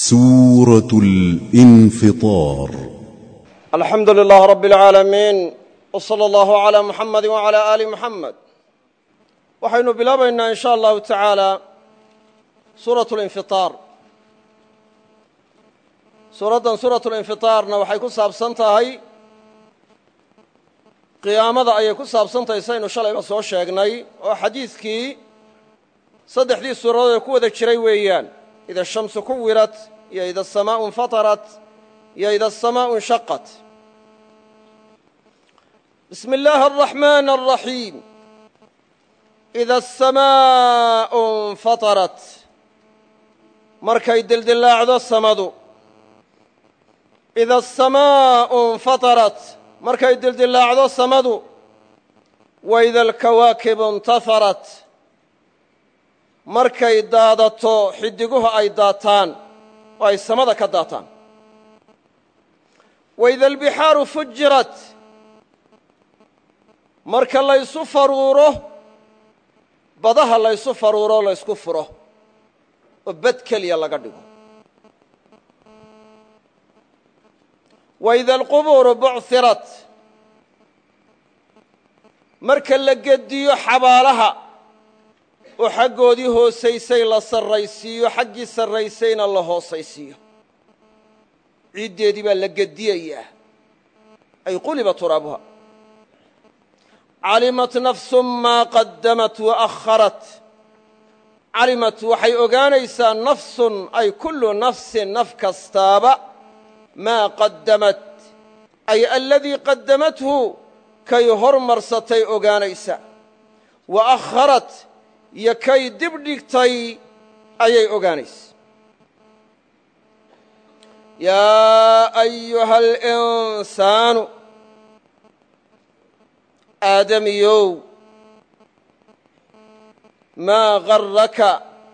سورة الانفطار alxamdu lilah rab اlcaalamiin wslى اllahu عlى muxamadi wعalى ali muxamed waxaynu bilaabaynaa in sha allahu tacaala suuraة اlinfiطaar suuraddan suuraة اlinfiطaarna waxay ku saabsan tahay qiyaamada ayay ku saabsan tahay saynu shalayba soo sheegnay oo xadiidkii saddexdii suuradood ee ku wada jiray weeyaan ida shamsu kuwirat iyo ida asamaau infatarat iyo ida asamaau inshaqat bismi illaahi araxmaan araxiim ida asamaau infatarat markay dildillaacdo samadu ida asamaau infatarat markay dildillaacdo samadu waida alkawaakibu intaharat markay daadato xidiguhu ay daataan oo ay samada ka daataan waida albixaaru fujirat marka laysu faruuro badaha laysu faruuro laysku furo oo bad keliya laga dhigo waida alqubuuru buchirat marka la gediyo xabaalaha oo xaggoodii hoosaysay la sarraysiiyo xaggii sarraysayna la hoosaysiiyo ciiddeedii baa la gediyayaa ay quliba turaabuha calimat nafsu maa qaddamat waakharat calimat waxay ogaanaysaa nafsun ay kullu nafsin naf kastaaba maa qaddamat ay aladii qaddamathu kay hormarsatay ogaanaysa wa akharat iyo kay dib dhigtay ayay ogaanaysa yaa ayuha alinsaanu aadamiyow maa garraka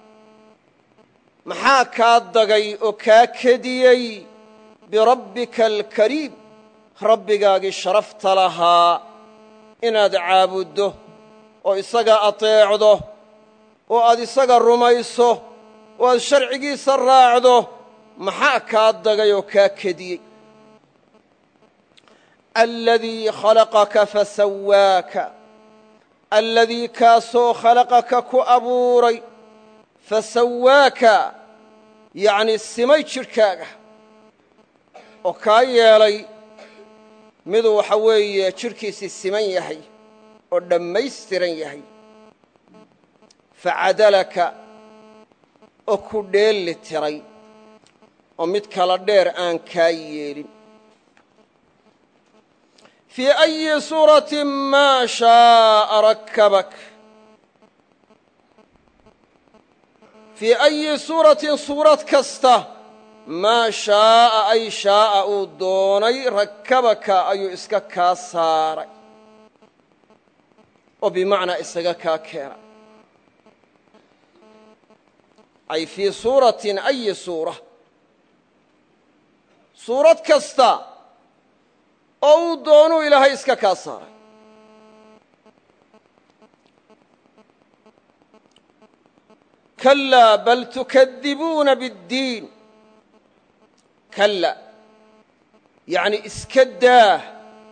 maxaa kaa dagay oo kaa kediyey birabbika alkariim rabbigaagii sharafta lahaa inaad caabuddo oo isaga ateecdo oo aad isaga rumayso oo aad sharcigiisa raacdo maxaa kaa dagay oo kaa kediyey aladii khalaqaka fasawaaka aladii kaasoo khalaqaka ku abuuray fasawaaka yacnii simay jidhkaaga oo kaa yeelay miduu waxa weeye jidhkiisii siman yahay oo dhammaystiran yahay facadalaka oo ku dheelli tiray oo mid kala dheer aan kaa yeelin fii ayi suuratin maa shaaa rakkabak fii ayi suuratin suurad kasta maa shaaa ay shaaa uu doonay rakkabaka ayuu iska kaa saaray oo bimacnaa isaga kaa keenay ay fii suuratin ayi suura suurad kasta oo uu doonuu ilaahay iska kaa saaray kalaa bal tukadibuuna biddiin kalla yacni iska daah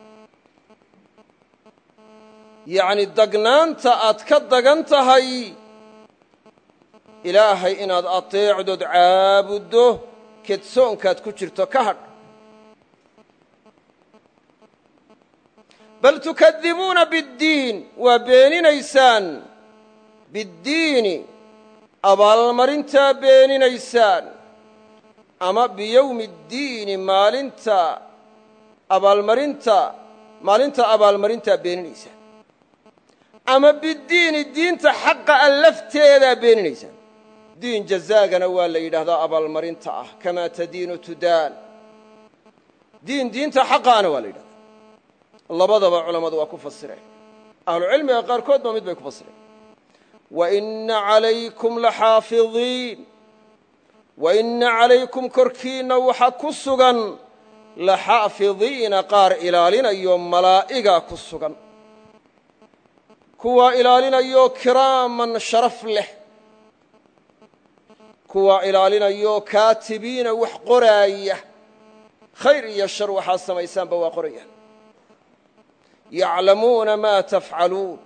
yacni dagnaanta aad ka dagan tahay ilaahay inaad ateecdood caabuddo kedsoonkaad ku jirto ka hadh bal tukadibuuna biddiin waa beeninaysaan biddiini abaalmarintaa beeninaysaan ama biyowmi ddiini maalinta abaalmarinta maalinta abaalmarintaa beeninaysaan ama biddiini diinta xaqa a lafteedaa beeninaysaan diin jazaagana waa la yidhaahdaa abaalmarinta ah kamaa tadiinu tudaan diin diinta xaqaana waa la yidhahdaa labadaba culammadu waa ku fasireen ahlucilmiga qaarkoodba mid bay ku fasireen waina calaykum laxaafidiin waina calaykum korkiinna waxaa ku sugan laxaafidiina qaar ilaalinayo malaa'iga ku sugan kuwaa ilaalinayoo kiraaman sharaf leh kuwa ilaalinayoo kaatibiina wax qoraaya khayr iyo shar waxaa samaysaanba waa qorayaan yaclamuuna maa tafcaluun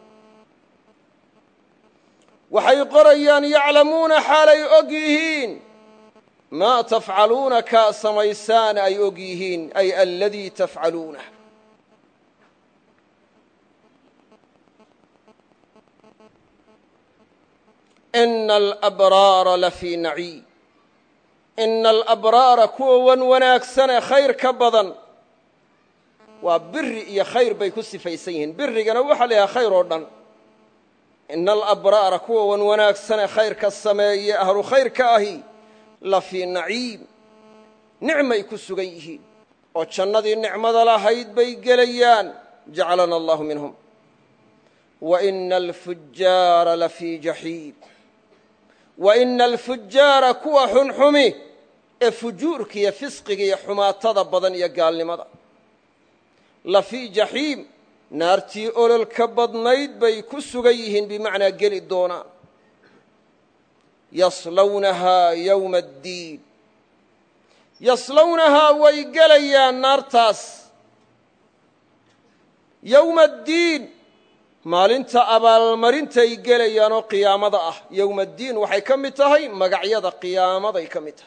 waxay qorayaan yaclamuuna xaalay og yihiin maa tafcaluuna kaa samaysaan ay og yihiin ay aladii tafcaluunah ina alabraara lafii naciim ina alabraara kuwa wan wanaagsane khayr ka badan waa biri iyo khayr bay ku sifaysan yihiin birigana waxaa la yidhaha khayr oo dhan ina alabraara kuwa wan wanaagsane khayrka sameeye ahlu khayrka ahi lafii naciim nicmay ku sugan yihiin oo jannadii nicmada lahayd bay gelayaan jacalana allahu minhum wa ina alfujaara lafii jaxiim wa ina alfujaara kuwa xunxumi ee fujuurka iyo fisqiga iyo xumaatada badan iyo gaalnimada lafii jaxiim naartii ololka badnayd bay ku sugan yihiin bimacnaa geli doonaan yaslawnahaa yowma addiin yaslawnahaa way gelayaan naartaas yowma addiin maalinta abaalmarintay gelayaan oo qiyaamada ah yowma addiin waxay ka mid tahay magacyada qiyaamaday ka mid tahay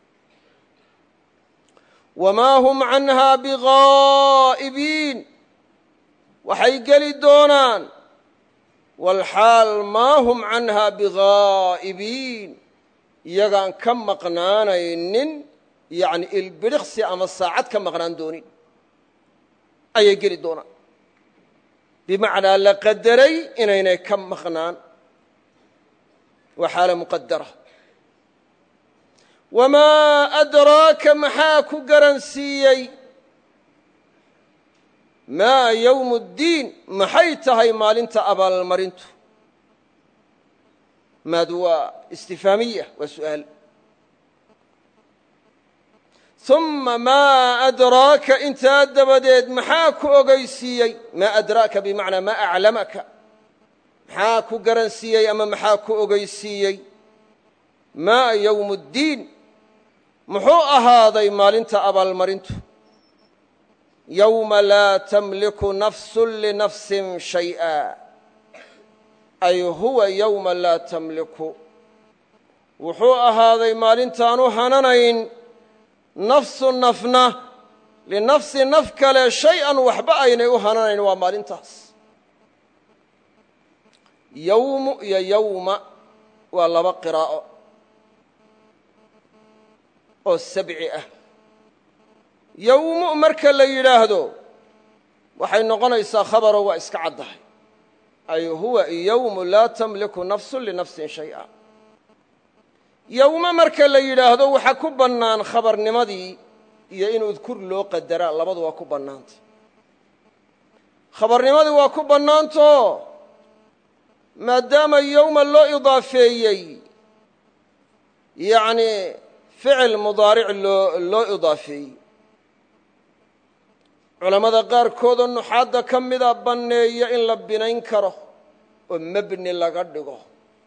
wamaa hum canhaa bighaa'ibiin waxay geli doonaan walxaal maa hum canhaa bighaa'ibiin iyagaan ka maqnaanaynin yacni ilbidhiqsi ama saacad ka maqnaan doonin ayay geli doonaan bimacnaa la qadaray inaynay ka maqnaan waa xaala muqadara wamaa adraaka maxaa ku garansiiyey maa yowmu ddiin maxay tahay maalinta abaalmarintu maadu waa istifaamiya waa su'aal uma maa adraaka intaa dabadeed maxaa ku ogeysiiyey maa adraaka bimacnaa maa aclamaka maxaa ku garansiiyey ama maxaa ku ogeysiiyey maa yowmu ddiin muxuu ahaaday maalinta abaalmarintu yowma laa tamliku nafsu linafsin shay'a ay huwa yowma laa tamliku wuxuu ahaaday maalintaanu hananayn nafsu nafna linafsi naf kale shay-an waxba aynay u hananayn waa maalintaas yowmu iyo yowma waa laba qiraa'o oo sabci ah yowmu marka la yidhaahdo waxay noqonaysaa khabaro waa iska caddahay ay huwa yowmu laa tamliku nafsu linafsin shay'a yowme marka la yidhaahdo waxaa ku bannaan khabarnimadii iyo in udkur loo qadaraa labadu waa ku bannaantay khabarnimadii waa ku bannaantao maadaama yowma loo idaafeeyey yacni ficil mudaaric loo loo idaafeeyey culammada qaarkoodoo nuxaadda ka mida banneeya in la binayn karo oo mebni laga dhigo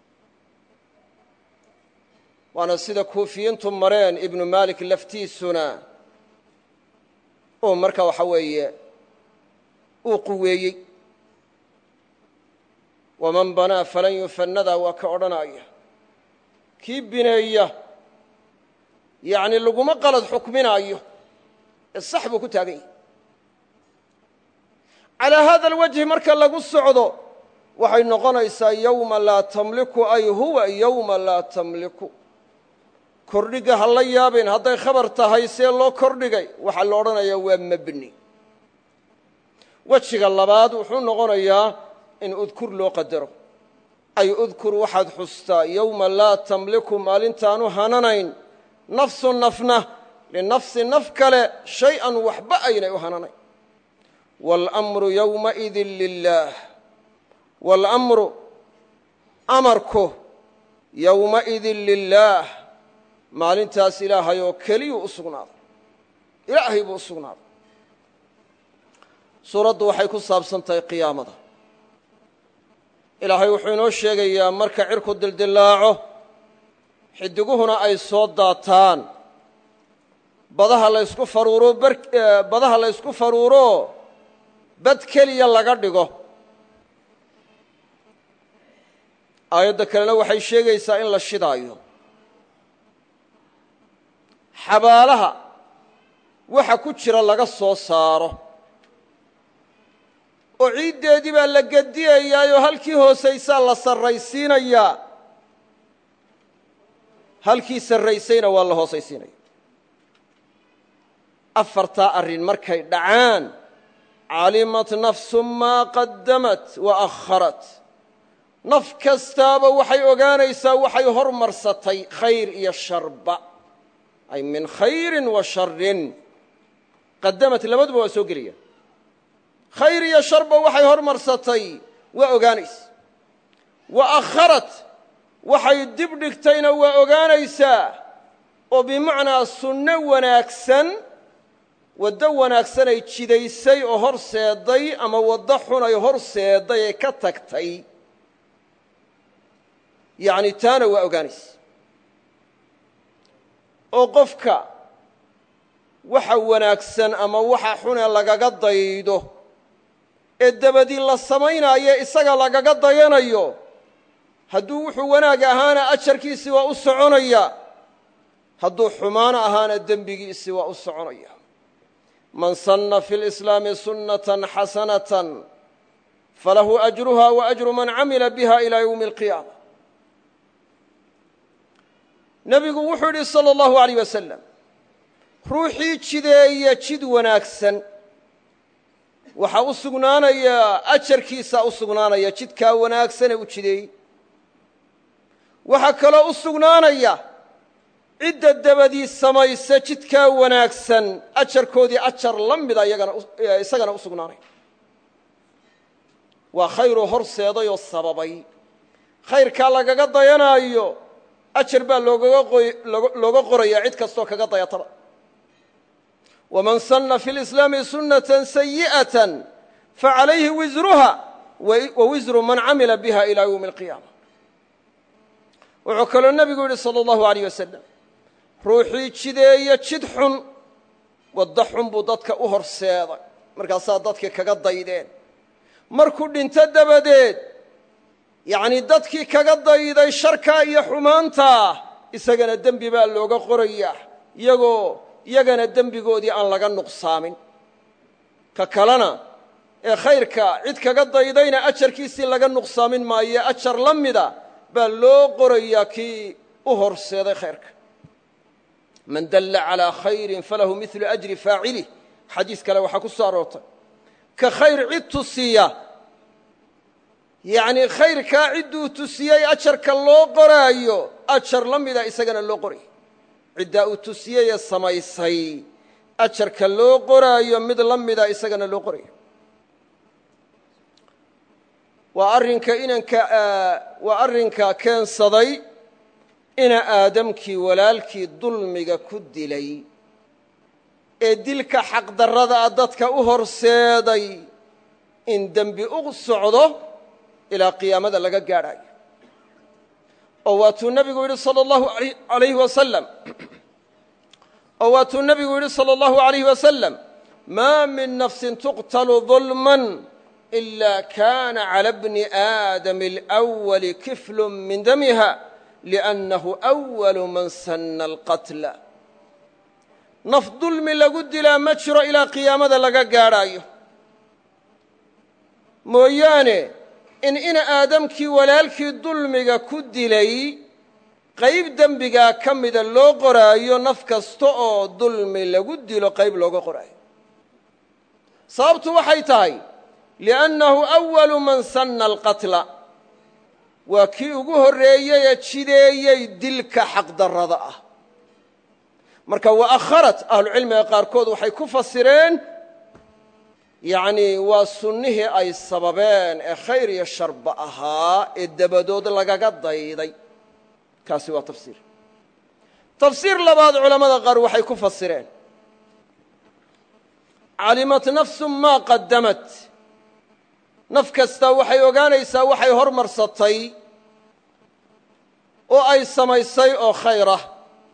waana sida kuufiyiintu mareen ibnu maalik laftiisuna uu marka waxa weeye uu quweeyey waman banaa falan yufannadaa waa ka odhanaya kii bineeya yacni laguma qalad xukminaayo ee sax buu ku taagan yahy calaa hada alwajhi marka lagu socdo waxay noqonaysaa yowma laa tamliku ay huwa yowma laa tamliku kordhiga ha la yaabeen hadday khabar tahay see loo kordhigay waxaa la odhanayaa waa mebni wejiga labaad wuxuu noqonayaa in udkur loo qadaro ay udkur waxaad xustaa yowma laa tamliku maalintaanu hananayn nafsu nafna linafsi naf kale shay-an waxba aynay u hananayn waalamru yowmaidin lilaah waalamru amarku yowmaidin lilaah maalintaas ilaahay oo keliyuu u sugnaaday ilaahay buu u sugnaaday suuraddu waxay ku saabsan tahay qiyaamada ilaahay wuxuu inoo sheegayaa marka cirku dildillaaco xidiguhuna ay soo daataan badaha laysku faruuro badaha la ysku faruuro bad keliya laga dhigo aayadda kalena waxay sheegaysaa in la shidaayo xabaalaha waxa ku jira laga soo saaro oo ciiddeedii baa la gediyayaayoo halkii hoosaysaa la sarraysiinayaa halkii sarraysayna waa la hoosaysiinaya afartaa arrin markay dhacaan calimat nafsu maa qaddamat wa akharat naf kastaaba waxay ogaanaysaa waxay hormarsatay khayr iyo sharba ay min khayrin wa sharin qadamat labaduba waa soo gelaya khayr iyo sharba waxay hormarsatay waa ogaanaysa wa akharat waxay dib dhigtayna waa ogaanaysaa oo bimacnaa sunno wanaagsan waddo wanaagsanay jidaysay oo hor seeday ama waddo xun ay hor seeday ee ka tagtay yacni taana waa ogaanaysa oo qofka waxa wanaagsan ama waxa xune lagaga daydo ee dabadii la samaynaayo isaga lagaga dayanayo hadduu wuxuu wanaag ahaana ajarkiisii waa u soconaya hadduu xumaano ahaana dembigiisii waa u soconaya man sanna fi lislaami sunnatan xasanatan falahu ajruha wa ajru man camila biha ilaa ywmi alqiyaama nebigu wuxuu yidhi sala allahu alayh wasalam ruuxii jideeya jid wanaagsan waxaa u sugnaanaya ajarkiisaa u sugnaanaya jidkaa wanaagsanee u jideeyey waxaa kaloo u sugnaanaya cidda dabadii samaysa jidkaa wanaagsan ajarkoodii ajar la mida isagana u sugnaanaya waa khayruu horseeday oo sababay khayrkaa lagaga dayanaayo ajar baa looga qoraya cid kastoo kaga dayataba waman sanna fi lislaami sunnatan sayi'atan facalayhi wisruha wa wisru man camila biha ilaa ywmi alqiyaama wuxuu kaloo nebigu yidhi sala allahu alayh wasalam ruuxii jideeya jid xun waddo xun buu dadka u horseeday markaasaa dadkii kaga daydeen markuu dhinto dabadeed yacnii dadkii kaga dayday sharkaa iyo xumaantaa isagana dembi baa looga qorayaa iyagoo iyagana dembigoodii aan laga nuqsaamin ka kalena ee khayrka cid kaga daydayna ajarkiisii laga nuqsaamin maayo ajar la mida baa loo qorayaa kii u horseeday khayrka man dalla calaa khayrin falahu milu ajri faacilih xadiis kale waxaa ku soo aroortay ka khayr cid tusiya yacnii khayrkaa cidduu tusiyey ajarka loo qoraayo ajar la mida isagana loo qoraya ciddaa uu tusiyey ee samaysay ajarka loo qoraayo mid la mida isagana loo qorayo waa arrinka inanka waa arrinka keensaday ina aadamkii walaalkii dulmiga ku dilay ee dilka xaqdarrada dadka u horseeday in dembi u socdo ilaa qiyaamada laga gaadhaayo oo waatuu nebigu yidhi sala allahu alayhi wasalam oo waatuu nebigu yidhi salى اllahu عalayh wasalam maa min nafsin tuqtalu ظulman ila kana calى bni aadam اlأwali kiflu min damiha liأnnahu أwalu man sana اlqatla naf dulmi lagu dilaa ma jiro ilaa qiyaamada laga gaadhaayo mooyaane in ina aadamkii walaalkii dulmiga ku dilay qayb dembigaa ka mida loo qoraayo naf kasta oo dulmi lagu dilo qayb looga qoraayo sababtu waxay tahay liannahu awalu man sanna alqatla waa kii ugu horreeyey ee jideeyey dilka xaqdarrada ah marka wa akharat ahlucilmiga qaarkood waxay ku fasireen yacnii waa sunnihii ay sababeen ee khayr iyo sharba ahaa ee dabadood lagaga dayday kaasi waa tafsiir tafsiir labaad culammada qaar waxay ku fasireen calimat nafsu maa qadamat naf kasta waxay ogaanaysaa waxay hormarsatay oo ay samaysay oo khayr ah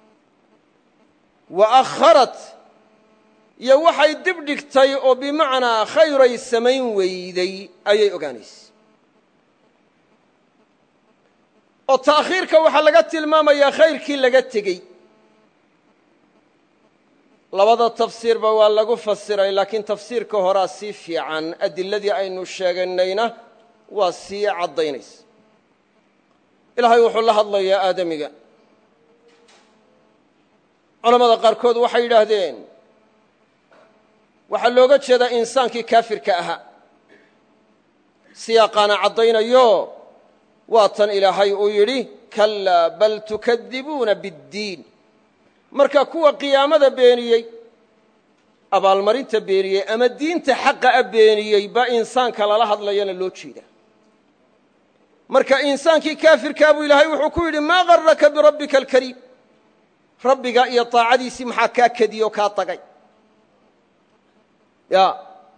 wa akharat iyo waxay dib dhigtay oo bimacnaa khayray samayn weyday ayay ogaanaysa oo ta'khiirka waxaa laga tilmaamayaa khayrkii laga tegey labada tafsiirba waa lagu fasiray laakiin tafsiirka horaa sii fiican adiladii aynu sheeganayna waa sii caddaynaysa ilaahay wuxuu la hadlayaa aadamiga culamada qaarkood waxay yidhaahdeen waxaa looga jeedaa insaankii kaafirka ahaa siyaaqaana caddaynayo waa tan ilaahay uu yidhi kalaa bal tukadibuuna biاddiin marka kuwa qiyaamada beeniyey abaalmarinta beeniyey ama diinta xaqa a beeniyey baa insaanka lala hadlayana loo jeeda marka insaankii kaafirkaa buu ilaahay wuxuu ku yidhi maa garaka birabbika alkariim rabbiga iyo taacadiisii maxaa kaa kediyo kaa tagay ya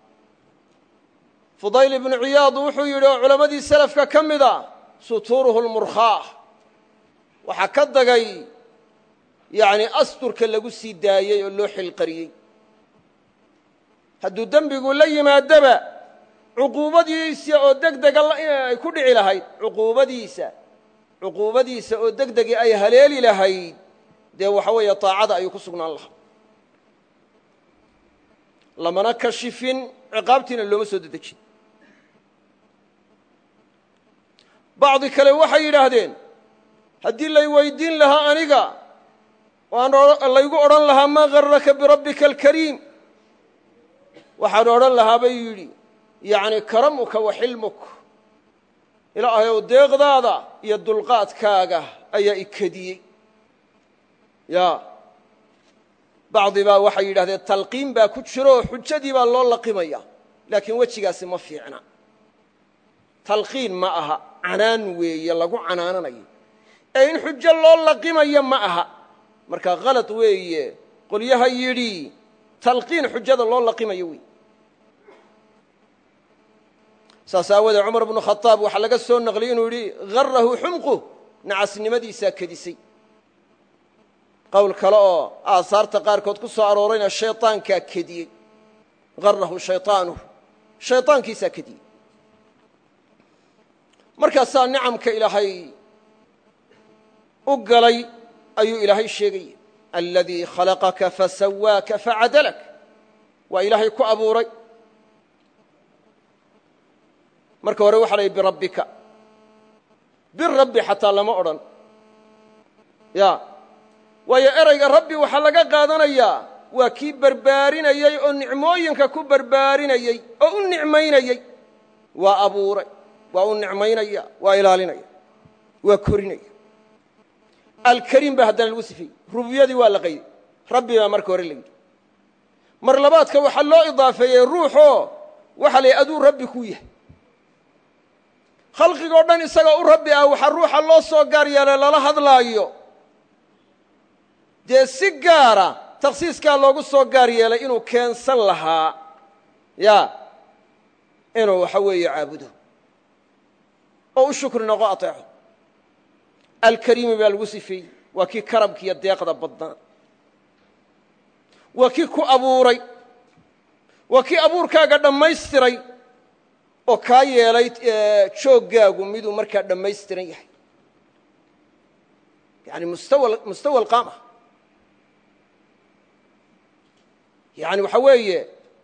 fudayl ibnu ciyaad wuxuu yidhi oo culammadii selafka ka mida sutuuruhu lmurkhaah waxaa ka dagay yani asturka lagu sii daayey oo loo xilqariyey hadduu dembigu la yimaadaba cuquubadiisa oo degdega ay ku dhici lahayd cuquubadiisa cuquubadiisa oo degdegi ay haleeli lahayd dee waxa weeye taacada ayuu ku sugnaan lahaa lamana kashifin ciqaabtiina looma soo dedejin bacdi kale waxay yidhaahdeen haddii lay weydiin lahaa aniga oo aan laygu odhan lahaa maa garaka birabbika alkariim waxaan odhan lahaa bay yidhi yacni karamuka wa xilmuk ilaahayow deeqdaada iyo dulqaadkaaga ayaa ikediyey ya bacdi baa waxay yidhahdeen talqiin baa ku jiro xujadii baa loo laqimaya laakiin wejigaasi ma fiicna talqiin ma aha canaan weeye lagu canaananayo ee in xujo loo laqimayo ma aha marka kalad weeye qolyaha yidhi talqiin xujada loo laqimayo wey saas aawoodee cumar bnu khadaab waxaa laga soo naqliyey inuu yidhi garahu xumquh nacasnimadiisaa kedisay qowl kale oo aasaarta qaarkood ku soo aroorayna shayطaankaa kediyey garahu shayطaanuh shayطaankiisaa kediyey markaasaa nicamka ilaahay u galay ayuu ilaahay sheegaya aladii khalaqaka fasawaaka facadalak waa ilaahay ku abuuray marka hore waxa layihi birabbika birabbi xataa lama odhan ya waayo erayga rabbi waxaa laga qaadanayaa waa kii barbaarinayey oo nicmooyinka ku barbaarinayey oo u nicmaynayey waa abuuray waa u nicmaynaya waa ilaalinaya waa korinaya alkariim baa haddana lagu sifeeyey rububiyadii waa la qayday rabbi baa marka hore la yidhi mar labaadka waxaa loo idaafeeyey ruuxoo waxa la yidhi aduu rabbi ku yahay khalqigoo dhan isagoo u rabbi ah waxaa ruuxa loo soo gaar yeelay lala hadlaayo dee si gaara takhsiiskaa loogu soo gaar yeelay inuu keensan lahaa ya inuu waxa weeye caabudo oo u shukri noqo ateexo alkariimi baa lagu sifeeyey waa kii karabkiiyo deeqda badnaa waa kii ku abuuray waa kii abuurkaaga dhammaystiray oo kaa yeelay jooggaagu miduu markaa dhammaystiran yahay yani mustawa alqaama yani waxaa weeye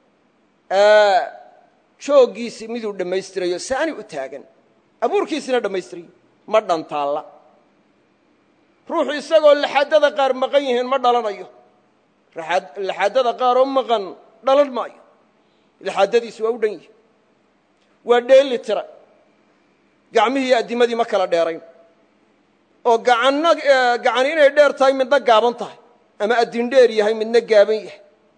jooggiisi miduu dhammaystirayo saani u taagan abuurkiisina dhammaystirayo ma dhantaalla ruuxu isagoo laxaadada qaar maqan yihiin ma dhalanayo laxaadada qaaroo maqan dhalan maayo laxaadadiisu waa u dhan yihi waa dheeli tira gacmihii iyo addimadii ma kala dheerayn oo gacanna gacan inay dheer tahay midna gaaban tahay ama addin dheer yahay midna gaaban yahay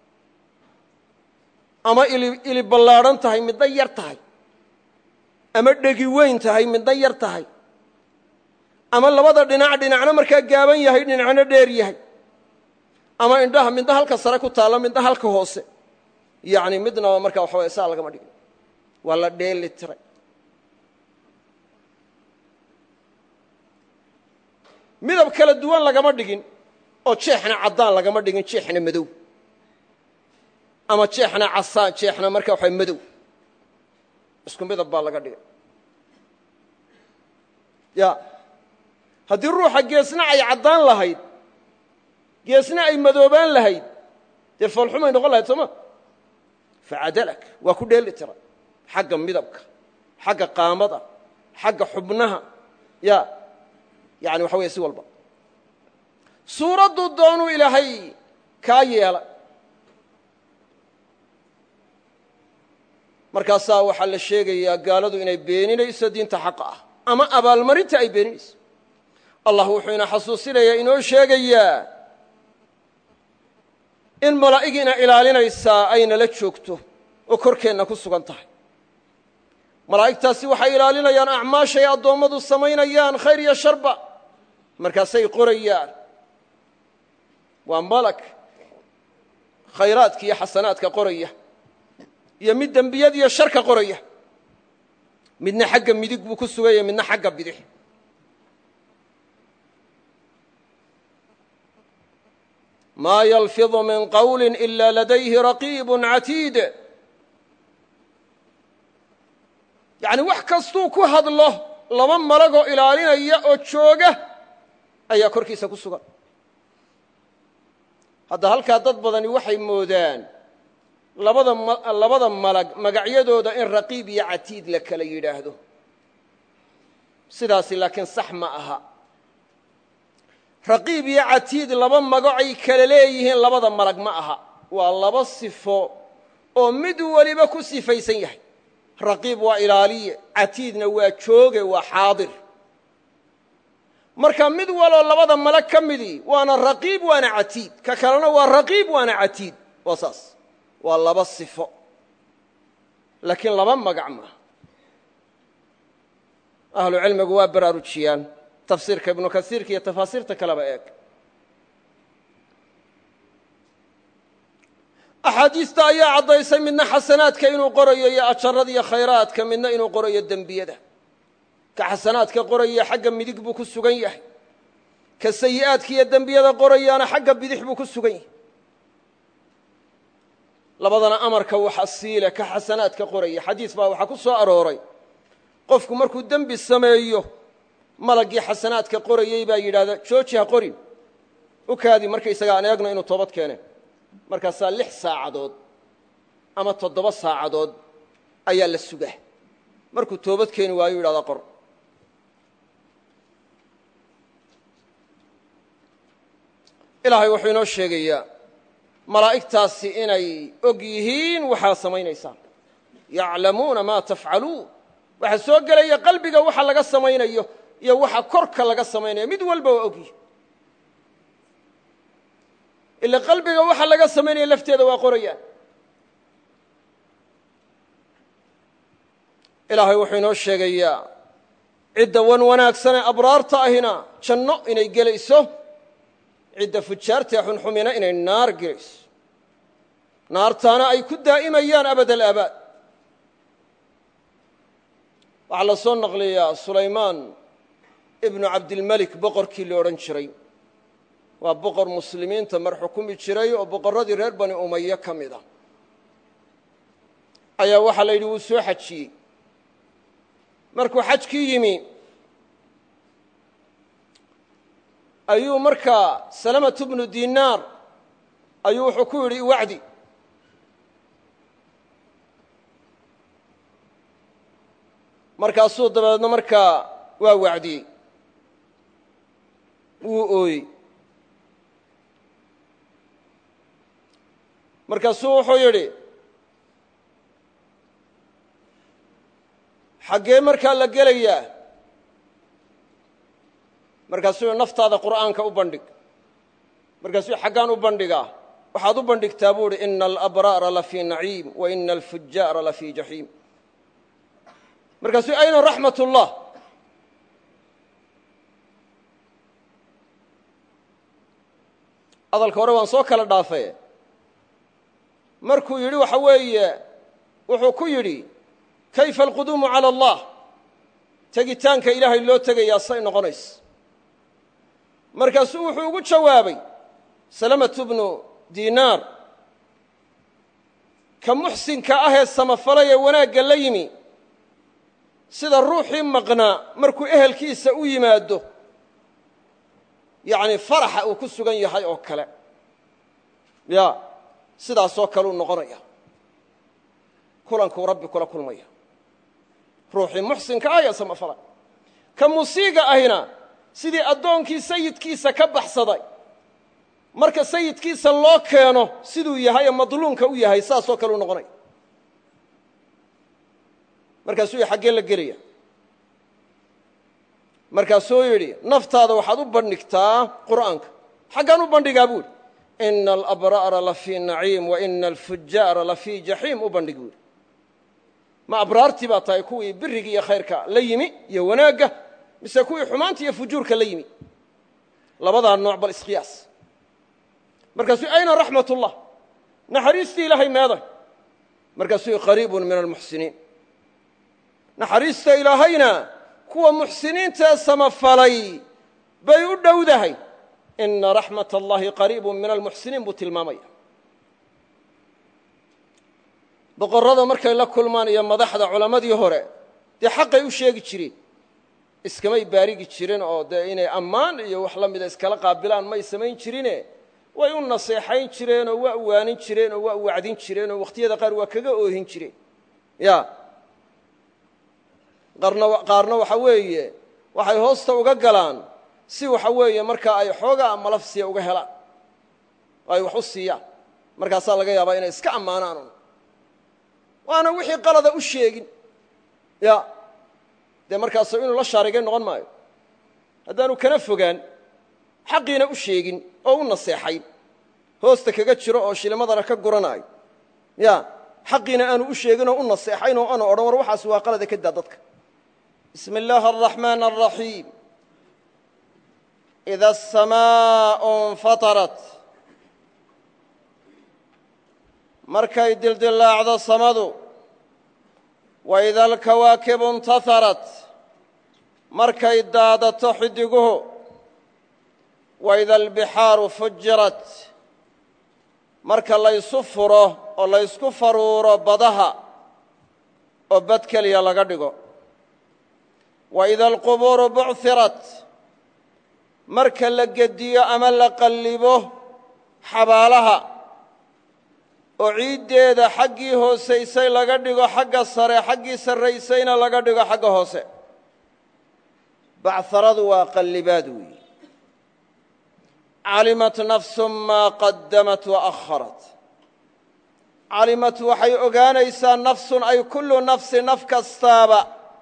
ama ili ili ballaadhan tahay midna yar tahay ama dhegi weyn tahay midna yar tahay ama labada dhinac dhinacna markaa gaaban yahay dhinacna dheer yahay ama indhaha midna halka sare ku taallo midna halka hoose yacni midnaba markaa waxa waya saa lagama dhigin waa la dheeli tiray midab kala duwan lagama dhigin oo jeexna caddaan lagama dhigin jeexna madow ama jeexna casaan jeexna marka waxa madow isku midab baa laga dhigay ya haddii ruuxa geesna ay caddaan lahayd geesna ay madoobaan lahayd dee foolxumay noqon lahayd sooma facadalak waa ku dheeli tira xagga midabka xagga qaamada xagga xubnaha ya yani waxa weeye si walba suuradduu doonuu ilaahay kaa yeela markaasaa waxaa la sheegayaa gaaladu inay beeninayso diinta xaqa ah ama abaalmarinta ay beeninayso allah wuxuu ina xasuusinayaa inoo sheegayaa in malaa'igina ilaalinaysaa aynala joogto oo korkeenna ku sugan tahay malaa'igtaasi waxay ilaalinayaan acmaashay addoommadu samaynayaan khayr iyo sharba markaasay qorayaan waa malak khayraadka iyo xasanaadka qoraya iyo mid dembiyad iyo sharka qoraya midna xagga midig buu ku suganya midna xagga bidix maa yalfidu min qawli ila ladayhi raqiibu catiid yacni wax kastuu ku hadlo laba malagoo ilaalinaya oo jooga ayaa korkiisa ku sugan hadda halkaa dad badani waxay moodaan labada labada malag magacyadooda in raqiib iyo catiid la kala yidhaahdo sidaasi laakiin sax ma aha raqiib iyo catiid laba magacay kala leeyihiin labada malag ma aha waa laba sifo oo mid weliba ku sifaysan yahay raqiib waa ilaaliye catiidna waa jooge waa xaadir marka mid waloo labada malag ka midii waana raqiib waana catiid ka kalena waa raqiib waana catiid waa saas waa laba sifo laakiin laba magac maaha ahlu cilmigu waa baraarujiyaan tafsiirka ibnu kasiirka iyo tafaasiirta kaleba eeg axaadiista ayaa caddaysay midna xasanaadka inuu qorayo iyo ajarada iyo khayraadka midna inuu qorayo dembiyada ka xasanaadka qoraya xagga midig buu ku sugan yahay ka sayi'aadka iyo dembiyada qorayaana xagga bidix buu ku sugan yahay labadana amarka waxa siile ka xasanaadka qoraya xadiis baa waxaa ku soo arooray qofku markuu dembi sameeyo malaggii xasanaadka qorayey baa yidhahda jooji ha qorin u kaadi markaysaga aan eegno inuu toobad keeneen markaasaa lix saacadood ama toddoba saacadood ayaa la sugaa markuu toobad keeni waayo yidhahda qor ilaahay wuxuu inoo sheegayaa malaa'igtaasi inay og yihiin waxaa samaynaysaan yaclamuuna maa tafcaluun waxaa soo gelaya qalbiga waxa laga samaynayo iyo waxa korka laga samaynayo mid walba waa og yihin ila qalbiga waxa laga samaynaya lafteeda waa qorayaan ilaahay wuxuu inoo sheegayaa cidda wan wanaagsanee abraarta ahina janno inay gelayso cidda fujaartae xunxumina inay naar gelayso naartaana ay ku daa'imayaan abad alaabaad waxaa la soo naqliyaa sulaymaan ibnu cabdilmelik boqorkii la odhan jiray waa boqor muslimiinta mar xukumi jiray oo boqorradii reer bani umaye ka mid a ayaa waxaa la yidhi wuu soo xajiyey markuu xajkii yimi ayuu markaa salamatu bnu dinaar ayuu wuxuu ku yidhi iwacdi markaasuu dabeedna markaa waa wacdiyey wuu ooyey markaasuu wuxuu yidhi xaggee markaa la gelayaa markaasuu yidhi naftaada qur'aanka u bandhig markaasuu xaggaan u bandhigaa waxaad u bandhigtaa buu idhi ina alabraara lafii naciim wa ina alfujaara lafii jaxiim markaasuu ayna raxmat ullah hadalka hore waan soo kala dhaafay markuu yidhi waxa weeye wuxuu ku yidhi kayfa alquduumu cala allah tegitaanka ilaahay loo tegayaa say noqonaysa markaasuu wuxuu ugu jawaabay salamatu bnu diinaar ka muxsinka ah ee samafalay ee wanaagga la yimi sida ruuxii maqnaa markuu ehelkiisa u yimaado yacni faraxa uu ku sugan yahay oo kale ya sidaasoo kale uu noqonaya kulankuu rabbi kula kulmaya ruuxii muxsinka ah ee samafalay ka musiiga ahina sidii addoonkii sayidkiisa ka baxsaday marka sayidkiisa loo keeno siduu yahay ee madluumka u yahay saasoo kale u noqonaya markaasuu yidhi xaggee la gelaya markaasuu yidhi naftaada waxaad u bandhigtaa qur'aanka xaggaan u bandhigaa buu yidhi ina alabraara lafii naciim wa ina alfujaara lafii jaxiim u bandhig buu yidhi ma abraartii baa tahay kuwii biriga iyo khayrka la yimi iyo wanaagga mise kuwii xumaanta iyo fujuurka la yimi labadaa nooc bal isqiyaas markaasuu ayna raxmat ullah naxariistii ilaahay meeday markaasuu qariibun min almuxsiniin naxariista ilaahayna kuwa muxsiniintae samafalay bay u dhowdahay ina raxmat allahi qariibun min almuxsiniin buu tilmaamaya boqorrada markay la kulmaan iyo madaxda culammadii hore dee xaqay u sheegi jireen iskamay baarigi jirin oo dee inay ammaan iyo wax la mida iskala qaabilaan may samayn jirine way u naseexayn jireenoo waa waanin jireenoo waa wacdin jireenoo wakhtiyada qaar waa kaga oohin jireen ya qaarna waxa weeye waxay hoosta uga galaan si waxa weeye markaa ay xoogaa malafsiya uga helaan oo ay wax u siiyaan markaasaa laga yaabaa inay iska ammaanaan waana wixii qalada u sheegin ya dee markaasu inuu la shaarigay noqon maayo haddaanu kana fogaan xaqiina u sheegin oo u naseexayn hoosta kaga jiro oo shilimadana ka guranaayo ya xaqiina aanu u sheegin oo u naseexayn oo aanu odhan war waxaas waa qalada ka daa dadka bismi illaahi araxmaan araxiim ida asamaau infatarat markay dildillaacdo samadu waida alkawaakibu intaharat markay daadato xidiguhu waida albixaaru fujirat marka laysu furo oo laysku faruuro badaha oo bad keliya laga dhigo waida alqubuuru buchirat marka la gediyo ama la qallibo xabaalaha oo ciiddeeda xaggii hoosaysay laga dhigo xagga sare xaggii sarraysayna laga dhigo xagga hoose bacharadu waa qallibaad weeyi calimat nafsu maa qadamat waakharat calimat waxay ogaanaysaa nafsun ay kullu nafsi naf kastaaba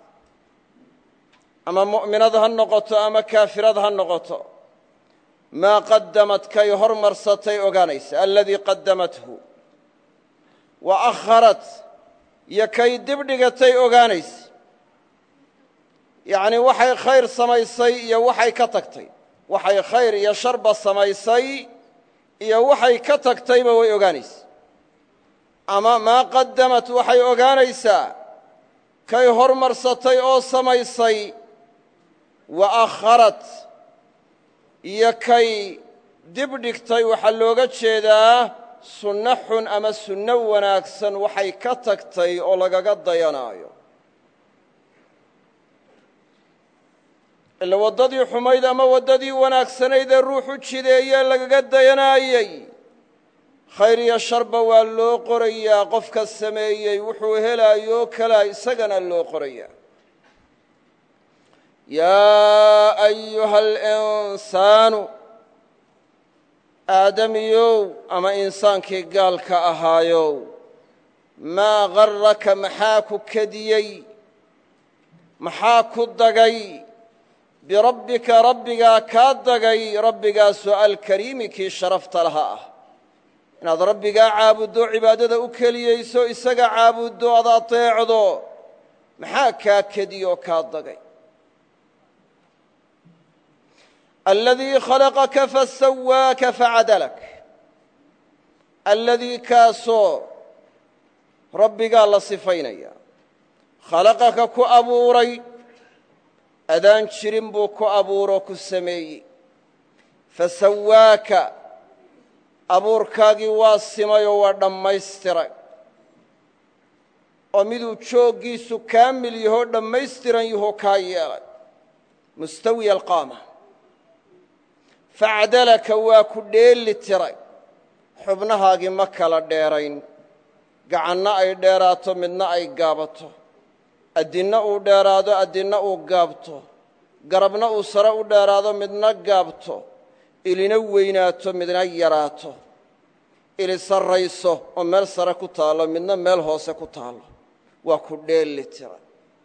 ama mu'minad ha noqoto ama kaafirad ha noqoto maa qadamat kay hormarsatay ogaanaysa aladii qadamathu wa akharat iyo kay dibdhigatay ogaanaysa yacnii waxay khayr samaysay iyo waxay ka tagtay waxay khayr iyo sharba samaysay iyo waxay ka tagtayba way ogaanaysa ama maa qadamat waxay ogaanaysaa kay hormarsatay oo samaysay wa akharat iyo kay dibdhigtay waxaa looga jeedaa sunno xun ama sunno wanaagsan waxay ka tagtay oo lagaga dayanaayo ila waddadii xumayd ama waddadii wanaagsanayd ee ruuxu jideeye lagaga dayanaayey khayr iyo sharba waa loo qorayaa qofka sameeyey wuxuu helaayoo kalaa isagana loo qorayaa yaa ayuha alinsaanu aadamiyow ama insaankii gaalka ahaayow maa garraka maxaa ku kediyey maxaa ku dagay birabbika rabbigaa kaa dagay rabbigaasoo alkariimi kii sharafta laha ah inaad rabbigaa caabuddo cibaadada u keliyeyso isaga caabuddo ad ateecdo maxaa kaa kediyoo kaa dagay aladii khalaqaka fasawaaka facadalak aladii kaasoo rabbigaa la sifaynaya khalaqaka ku abuuray adaan jirin buu ku abuuroo ku sameeyey fasawaaka abuurkaagii waa simay oo waa dhammaystiray oo miduu jooggiisu kaamil yahoo dhammaystiran yahoo kaa yeelay mustawiya alqaama facdalaka waa ku dheeli tiray xubnahaagii ma kala dheerayn gacanna ay dheeraato midna ay gaabato addinna uu dheeraado addinna uu gaabto garabna uu sare u dheeraado midna gaabto ilina weynaato midna yaraato ili sarrayso oo meel sare ku taallo midna meel hoose ku taallo waa ku dheeli tiray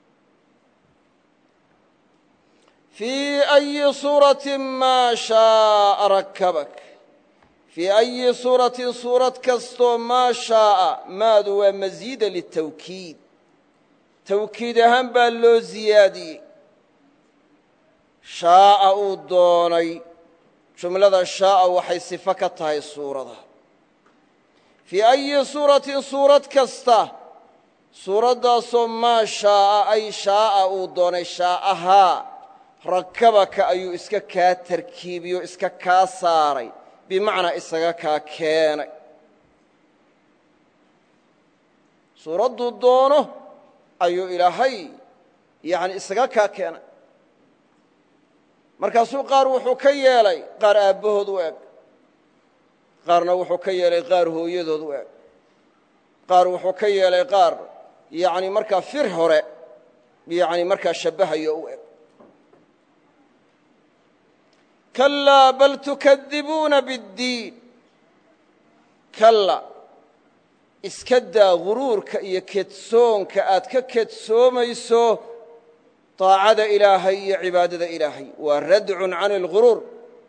fii ayi suuratin maa shaaa rakabak fii ayi suuratin suurad kastoo maa shaaa maadu waa masiida litawkiid tawkiid ahaan baa loo siyaadiyey shaaa uu doonay jumlada shaaa waxay sifo ka tahay suurada fii ayi suuratin suurad kasta suuraddaasoo maa shaaa ay shaaa uu doonay shaa'ahaa rakabaka ayuu iska kaa tarkiibiyo iska kaa saaray bimacnaa isaga kaa keenay suuradduu doono ayuu ilaahay yani isaga kaa keenay markaasuu qaar wuxuu ka yeelay qaar aabbahood u eg qaarna wuxuu ka yeelay qaar hooyadood u eg qaar wuxuu ka yeelay qaar yani markaa fir hore yani markaa shabbahayo u eg kalaa bal tukadibuuna biddiin kalla iska daa guruurka iyo kedsoonka aad ka kedsoomayso daacada ilaahay iyo cibaadada ilaahay waa radcun can alguruur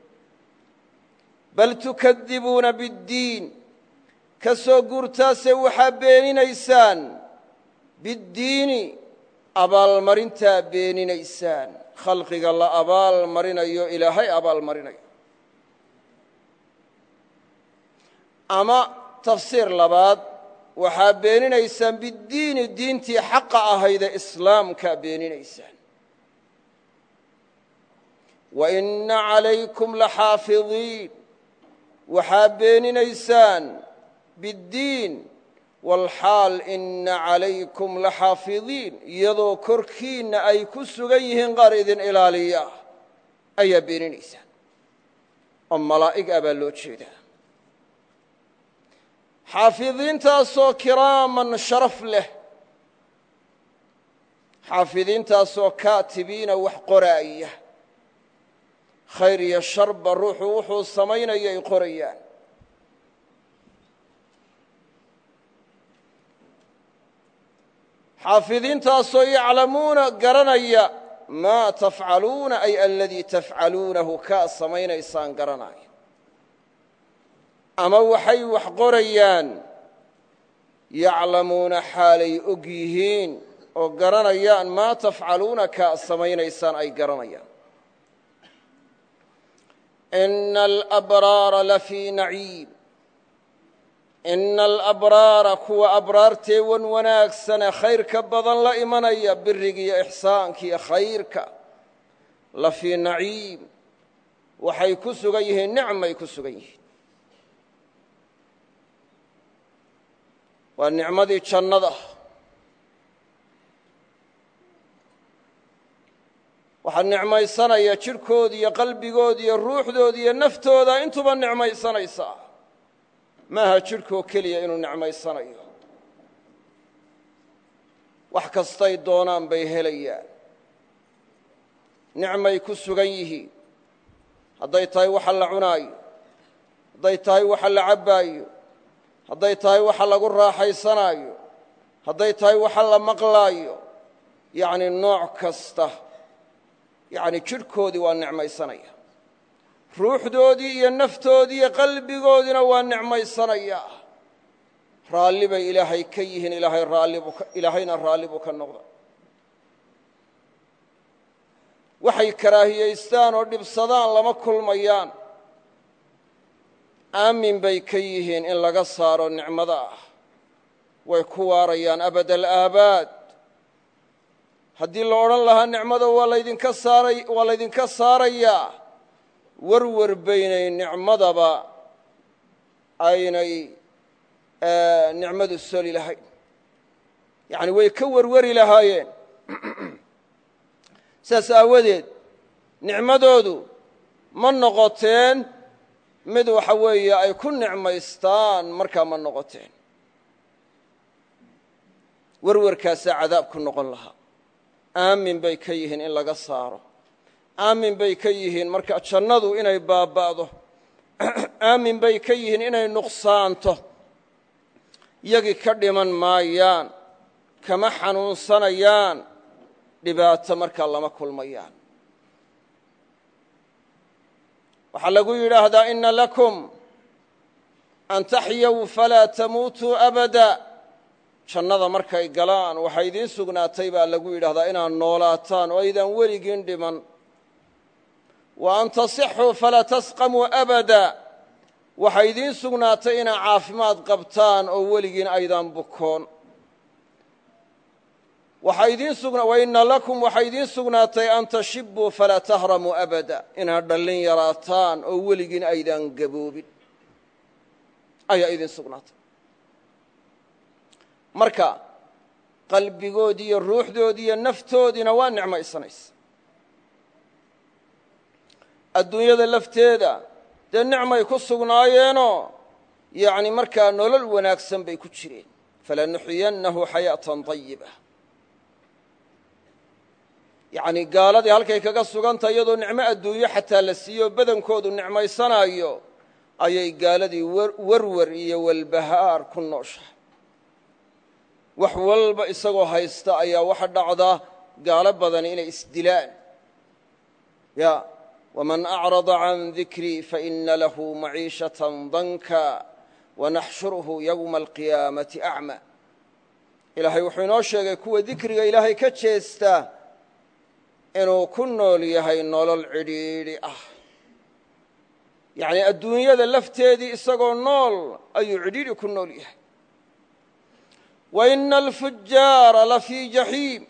bal tukadibuuna biddiin ka soo guurtaase waxaa beeninaysaan biddiini abaalmarintaa beeninaysaan khalqiga la abaal marinayo ilaahay abaal marinayo ama tafsiir labaad waxaa beeninaysaan biddiini diintii xaqa ahaydee islaamkaa beeninaysaan wa inna calaykum laxaafidiin waxaa beeninaysaan biddiin walxaal inna calaykum laxaafidiin iyadoo korkiinna ay ku sugan yihiin qaar idin ilaaliya ayaa beeninaysaan oo malaa'ig ah baa loo jeedaa xaafidiintaasoo kiraaman sharaf leh xaafidiintaasoo kaatibiina wax qoraaya khayr iyo sharba ruuxu wuxuu samaynaya ay qorayaan xaafidiintaasoo yaclamuuna garanaya maa tafcaluuna ay aladii tafcaluunahu kaa samaynaysaan garanaya ama waxay wax qorayaan yaclamuuna xaalay og yihiin oo garanayaan maa tafcaluuna kaa samaynaysaan ay garanayaan ina alabraara lafii naciim ina alabraara kuwa abraartee wan wanaagsane khayrka badan la imanaya birigiiyo ixsaankiiyo khayrka lafii naciim waxay ku sugan yihiin nicmay ku sugan yihiin waa nicmadii jannada waxaa nicmaysanaya jidhkooda iyo qalbigooda iyo ruuxdooda iyo naftooda intuba nicmaysanaysaa maaha jidhkoo keliya inuu nicmaysanayo wax kastay doonaan bay helayaan nicmay ku sugan yihiin hadday tahay waxa la cunaayo hadday tahay waxa la cabbaayo hadday tahay waxa lagu raaxaysanaayo hadday tahay waxa la maqlaayo yacni nooc kasta yacni jidhkoodii waa nicmaysanaya ruuxdoodii iyo naftoodii iyo qalbigoodiina waa nicmaysanaya raalli bay ilaahay ka yihiin ilaahay raallibu ilaahayna raalli buu ka noqda waxay karaahiyaystaan oo dhibsadaan lama kulmayaan aamin bay ka yihiin in laga saaro nicmada ah way ku waarayaan abad alaabaad haddii la odhan lahaa nicmada waa laydinka saaray waa laydinka saarayaa werwer baynay nicmadaba aynay nicmadu soli lahayn yacni way ka werweri lahaayeen sidaas aawadeed nicmadoodu ma noqoteen mid waxa weeye ay ku nicmaystaan markaa ma noqoteen werwerkaasaa cadaab ku noqon lahaa aamin bay ka yihiin in laga saaro aamin bay ka yihiin marka jannadu inay baaba'do aamin bay ka yihiin inay nuqsaanto yagii ka dhiman maayaan kama xanuunsanayaan dhibaato markaa lama kulmayaan waxaa lagu yidhaahdaa ina lakum an taxyaw falaa tamuutuu abada jannada markay galaan waxaa idiin sugnaatay baa lagu yidhahdaa inaad noolaataan oo aydaan weligiin dhiman wa an tasixuu falaa tasqamuu abada waxaa idiin sugnaatay inaad caafimaad qabtaan oo weligiin aydaan bukoon waina lakum waxaa idiin sugnaatay an tashibuu falaa tahramuu abada inaad dhallin yaraataan oo weligiin aydaan gaboobin ayaa idiin sugnaatay marka qalbigoodii iyo ruuxdoodii iyo naftoodiina waa nicmaysanaysa adduunyada lafteeda dee nicmay ku sugnaayeenoo yacni markaa nolol wanaagsan bay ku jireen falanuxyiyannahu xayaatan طayiba yacni gaaladii halkay kaga sugantah iyadoo nicmo adduunyo xataa la siiyo badankoodu nicmaysanaayo ayay gaaladii werwer iyo walbahaar ku nooshahay wax walba isagoo haysta ayaa waxa dhacda gaalo badan inay isdilaan ya wman acrada can dikrii faina lahu maciishatan danka wanaxshuruhu yowma alqiyaamati acma ilaahay wuxuu inoo sheegay kuwa dikriga ilaahay ka jeesta inuu ku nool yahay nolol cidhiidhi ah yacnii adduunyada lafteedii isagoo nool ayuu cidhiidhi ku nool yahay wa ina alfujaara lafii jaxiim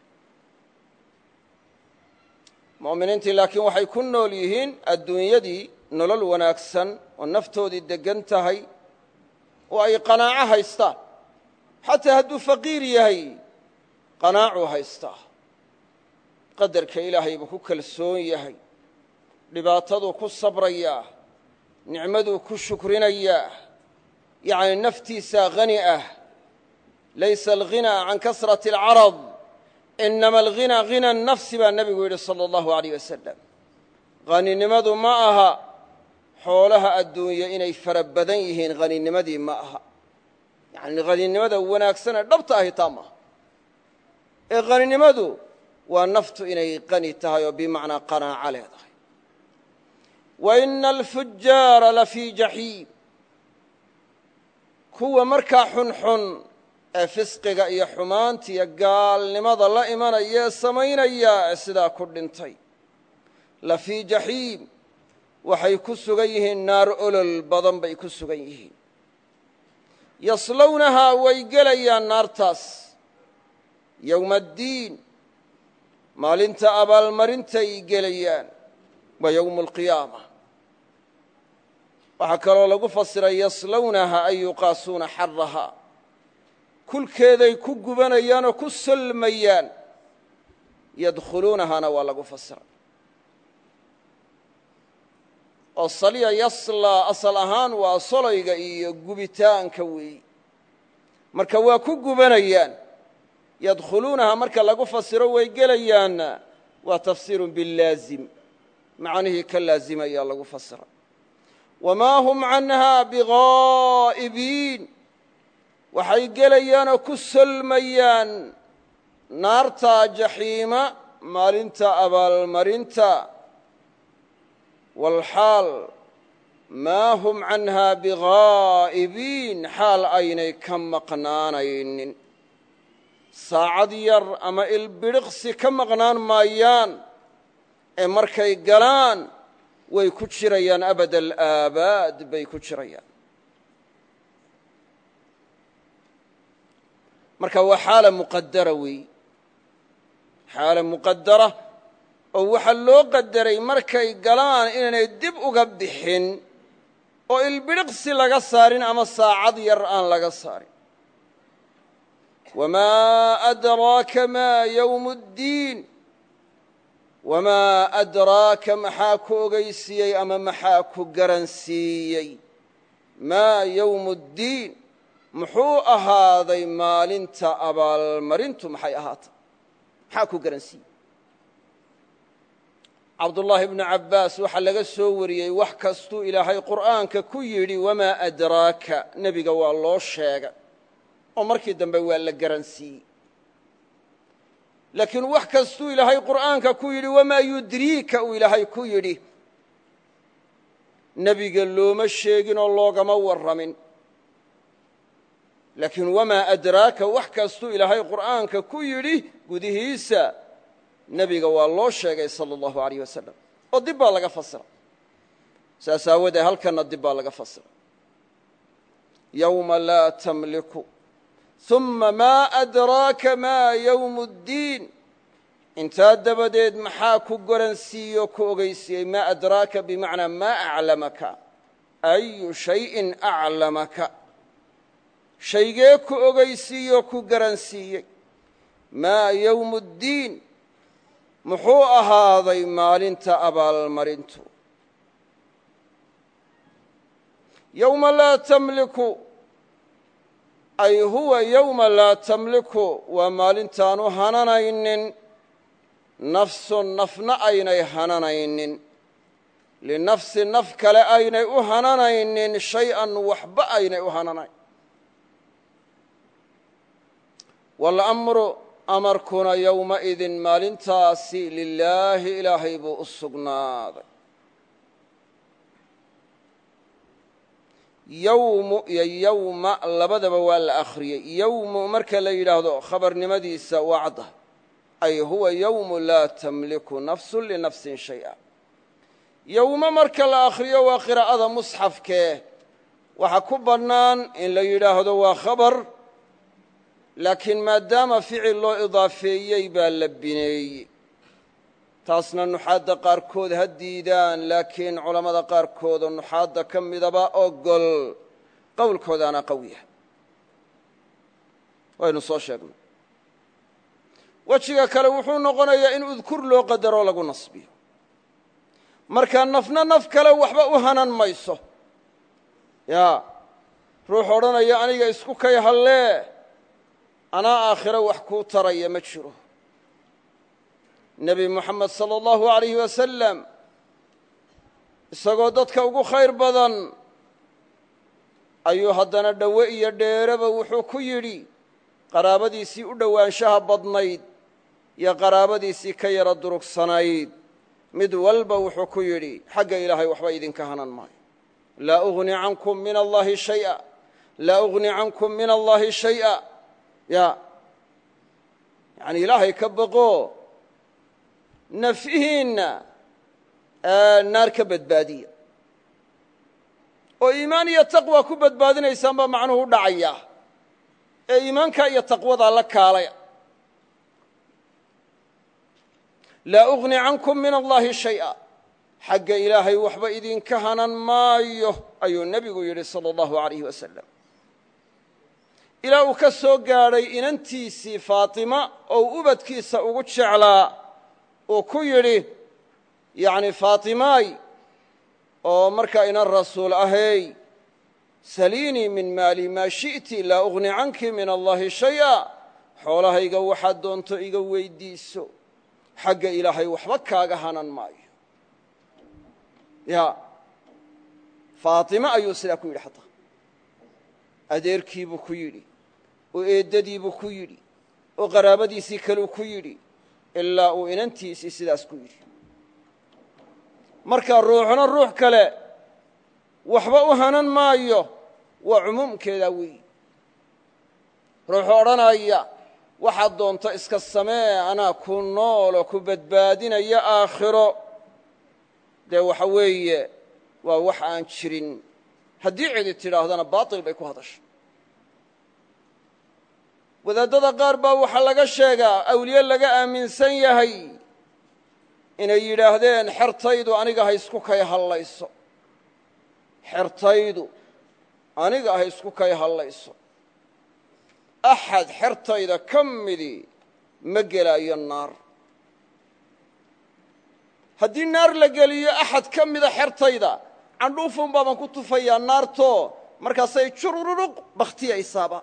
mu'miniintii laakiin waxay ku nool yihiin adduunyadii nolol wanaagsan oo naftoodii deggan tahay oo ay qanaaco haystaan xataa hadduu faqiir yahay qanaacuu haystaa qadarka ilaahay buu ku kalsoon yahay dhibaataduu ku sabrayaa nicmaduu ku shukrinayaa yacni naftiisaa hani ah laysa alghinaa can kasrati alcarad inama alghinaa hina nafsi baa nebigu yidhi sala allahu alayh wasalam haninimadu ma aha xoolaha adduunye inay fara badan yihiin haninimadii ma aha yacni haninimada wanaagsanee dhabta ahi taa maaha ee haninimadu waa naftu inay qani tahay oo bimacnaa qanaaco leedahay wa ina alfujaara lafii jaxiim kuwa markaa xunxun ee fisqiga iyo xumaanta iyo gaalnimada la imanaya ee samaynaya ee sidaa ku dhintay lafii jaxiim waxay ku sugan yihiin naar olol badan bay ku sugan yihiin yaslownahaa way gelayaan naartaas yowma addiin maalinta abaalmarintay gelayaan waa yowmu alqiyaama waxaa kaloo lagu fasiray yaslownaha ay yuqaasuuna xaraha kulkeeday ku gubanayaan oo ku solmayaan yadkhuluunahana waa lagu fasiray oo saliya yaslaa asal ahaan waa solayga iyo gubitaanka weeyi marka waa ku gubanayaan yadkhuluunaha marka lagu fasiro way gelayaanna waa tafsiirun bilaazim macnihii ka laazimaya lagu fasira wamaa hum canha bigaa'ibiin waxay gelayaanoo ku solmayaan naartaa jaxiima maalinta abaalmarinta walxaal maa hum canhaa bigaa'ibiin xaal aynay ka maqnaanaynin saacad yar ama ilbidhiqsi ka maqnaan maayaan ee markay galaan way ku jirayaan abad alaabaad bay ku jirayaan marka waa xaala muqadara weey xaala muqadara oo waxaa loo qadaray markay galaan inaanay dib uga bixin oo ilbidhiqsi laga saarin ama saacad yar aan laga saarin wamaa adraaka maa yowmu ddiin wamaa adraaka maxaa ku ogeysiiyey ama maxaa ku garansiiyey maa yowmu ddiin muxuu ahaaday maalinta abaalmarintu maxay ahaatay maxaa ku garansiiyey cabdullaahi bnu cabbaas waxaa laga soo wariyey wax kastuu ilaahay qur'aanka ku yidhi wamaa adraaka nebiga waa loo sheegay oo markii dambe waa la garansiiyey laakiin wax kastuu ilaahay qur'aanka ku yidhi wamaa yudriika uu ilaahay ku yidhi nebiga looma sheegin oo loogama warramin laakiin wamaa adraaka wax kastuu ilaahay qur'aanka ku yidhi gudihiisa nebiga waa loo sheegay sala allahu alayh wasalam oo dib baa laga fasira saas aawadee halkanna dib baa laga fasira yowma laa tamliku uma maa adraaka maa yowmu ddiin intaa dabadeed maxaa ku garansiiyo ku ogeysiiyey maa adraaka bimacnaa maa aclamaka ayu shayin aclamaka shaygee ku ogeysiiyo ku garansiiyey maa yowmu ddiin muxuu ahaaday maalinta abaalmarintu yowma laa tamliku ay huwa yowma laa tamliku waa maalintaanu hananaynin nafsun nafna aynay hananaynin linafsi naf kale aynay u hananaynin shay-an waxba aynay u hananayn walamru amarkuna yowmaidin maalintaasi lilaahi ilaahay buu u sugnaaday yowmu iyo yowma labadaba waa la akhriyey yowmu marka la yidhaahdo khabarnimadiisa waa cadda ay huwa yowmu laa tamliku nafsu linafsin shay'a yowmo marka la akhriyo waa qiraa'ada musxafkee waxaa ku bannaan in la yidhaahdo waa khabar laakiin maadaama ficil loo idaafeeyey baa la bineeyey taasna nuxaadda qaarkood ha diidaan laakiin culammada qaarkoodoo nuxaadda ka midaba ogol qowlkoodaana qawiya waynu soo sheegnay wejiga kale wuxuu noqonayaa in udkur loo qadaroo lagu nasbiyo markaa nafna naf kale waxba u hanan mayso yaa ruux odhanaya aniga isku kay hallee anaa aakhiro wax kuu taraya ma jiro nebi moxamed sala allahu alayhi wasalam isagoo dadka ugu khayr badan ayuu haddana dhowe iyo dheereba wuxuu ku yidhi qaraabadiisii u dhowaanshaha badnayd iyo qaraabadiisii ka yara durugsanayd mid walba wuxuu ku yidhi xagga ilaahay waxba idinka hanan maayo laa ugni cankum min allahi shaya laa ugni cankum min allahi shay'a ya yani ilaahay ka baqo nafyihiinna naar ka badbaadiya oo iimaan iyo taqwa ku badbaadinaysaan baa macnuhu u dhacaya ee iimaanka iyo taqwadaa la kaalaya laa ugni cankum min allahi shay'a xagga ilaahay waxba idinka hanan maayo ayuu nebigu yidhi sala allahu alayh wasalam ilaa uu ka soo gaadhay inantiisii faatima oo ubadkiisa ugu jeclaa uu ku yidhi yacni faatimaay oo markaa inan rasuul ahay saliinii min maali maa shi'ti laa ugni canki min allahi shay'a xoolahayga waxaad doonto iga weyddiiso xagga ilaahay waxba kaaga hanan maayo ya faatima ayuu sidaa ku yidhi xataa adeerkiibuu ku yidhi oo eeddadiibuu ku yidhi oo qaraabadiisii kaleu ku yidhi ilaa uu inantiisii sidaas ku yidhi marka ruuxna ruux kale waxba u hanan maayo waa cumuumkeedaa weeyi ruuxu odhanaya waxaad doonto iska samee anaa ku nooloo ku badbaadinaya aakhiro dee waxa weeye waa wax aan jirin haddii cidi tidhaahdana baatil bay ku hadashay wadaadada qaar baa waxaa laga sheegaa awliye laga aaminsan yahay inay yidhaahdeen xertaydu aniga ha isku kay hallayso xertaydu aniga ha isku kay hallayso axad xertayda ka midii ma gelaayo naar haddii naar la geliyo axad ka mida xertayda candhuufun baabaan ku tufayaa naartoo markaasay jurururuq bakhtiyaysaaba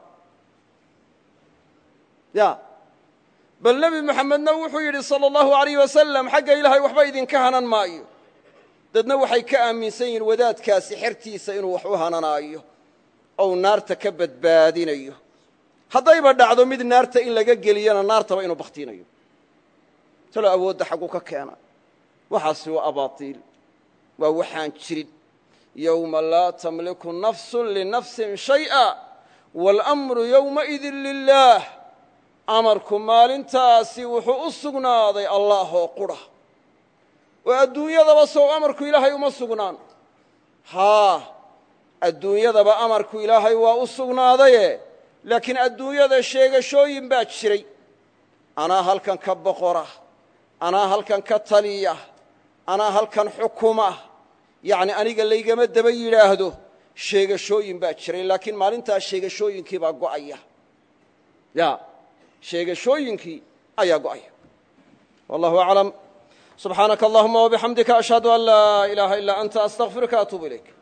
ya bal nebi moxamedna wuxuu yidhi sala allahu alayh wasalam xagga ilaahay waxba idinka hanan maayo dadna waxay ka aaminsan yihiin wadaadkaasi xertiisa inuu wax u hananaayo ou naarta ka badbaadinayo haddayba dhacdo mid naarta in laga geliyana naartaba inuu bakhtinayo talo awoodda xaggu ka keena waxaasi waa abaatiil waa waxaan jirin yowma laa tamliku nafsun linafsin shay'a waalamru yowmaidin lilaah amarku maalintaasi wuxuu u sugnaaday allaahoo qudha oo adduunyadaba sow amarku ilaahay uma sugnaan haa adduunyadaba amarku ilaahay waa u sugnaadaye laakiin adduunyada sheegashooyin baa jiray anaa halkan ka boqora anaa halkan ka taliya anaa halkan xukuma yacni aniga laygama daba yidhaahdo sheegashooyin baa jiray laakiin maalintaas sheegashooyinkii baa go'aya ya sheegashooyinkii ayaa go'aya wallahu aclam subxaanaka allahuma wabixamdika ashhadu an laa ilaaha ilaa anta astaqfiruka atuubu ilayk